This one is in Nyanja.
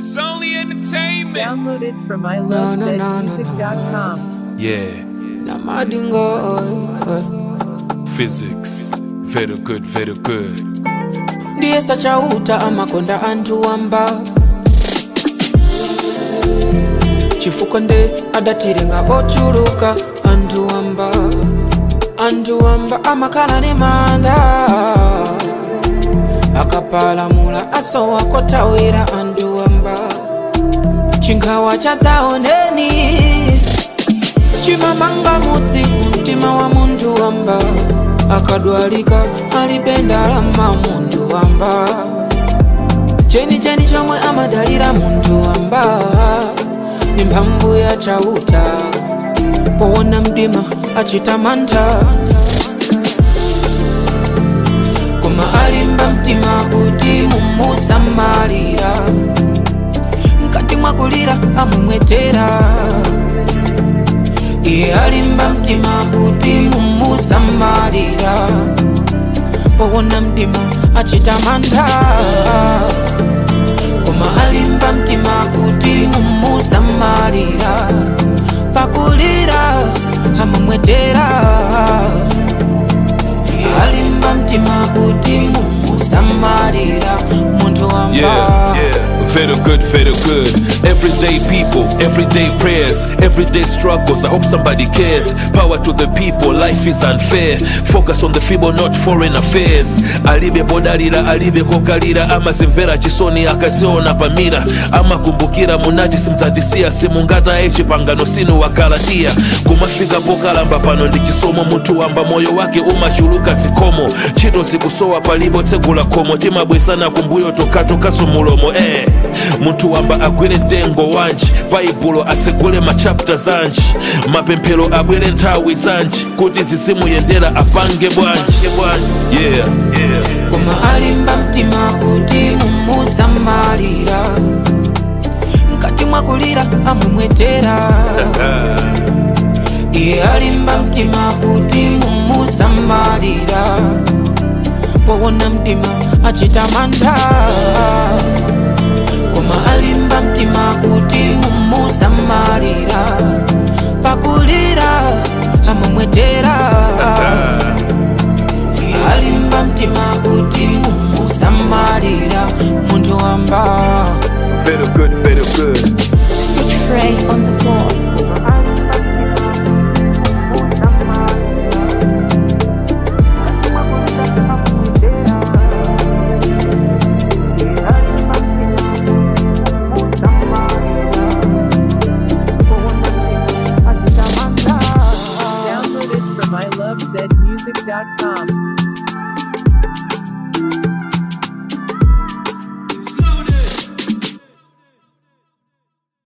It's only entertainment. Downloaded from No, no, no, no, ilovezmusic.com. Yeah, na madingo physics. Very good, very good. ndiye sachauta amakonda anthu wamba chifukwa nde adatirenga ochuluka anthu wamba anthu wamba amakhala ne manda akapalamula asowa kotawira anthu wamba chinkhawa chadzaoneni chimamanga mudzi mumtima wa munthu wamba akadwalika alibe ndalama munthu wamba chenicheni chomwe amadalira munthu wamba ni mphamvu ya chauta powona mdima achita mantha koma alimba mtima kuti mumusamalira mkati mwakulira amumwetera iye alimba mtima kuti mumusamalira powona mdima achita mantha koma alimba mtima kuti mumusamalira pakulira amumwetera iye alimba mtima kuti mumusamalira munthu wamba Yeah, yeah. Very good, very good. Everyday people, everyday prayers, everyday struggles. I hope somebody cares. Power to the people, life is unfair. Focus on the feeble, not foreign affairs. Alibe bodalira, alibe kokalira, amazimvera chisoni akaziona pamira, amakumbukira munajisi mdzatisiya simungata echipangano sinu wakalatia kumafika pokalamba pano ndi chisomo munthu wamba moyo wake umachuluka zikomo ntchito zikusowa palipo tsegula khomo timabwesana kumbuyo tokatokaso mulomo eh. munthu wamba agwire mtengo wanji baibulo atsegule machapta zanji mapemphero abwere nthawi zanji kuti zizimuyendera apange bwanji yeah. yeah. koma alimba mtima kuti mumusamalira mkati mwakulira amumwetera iye alimba mtima kuti mumusamalira powona mdima achita mantha koma alimba mtima kuti mumusamalira pakulira amumwetera alimba mtima kuti mumusamalira munthu wamba Very good, very good. Stitch Frey on the board. Downloaded from ilovezmusic.com.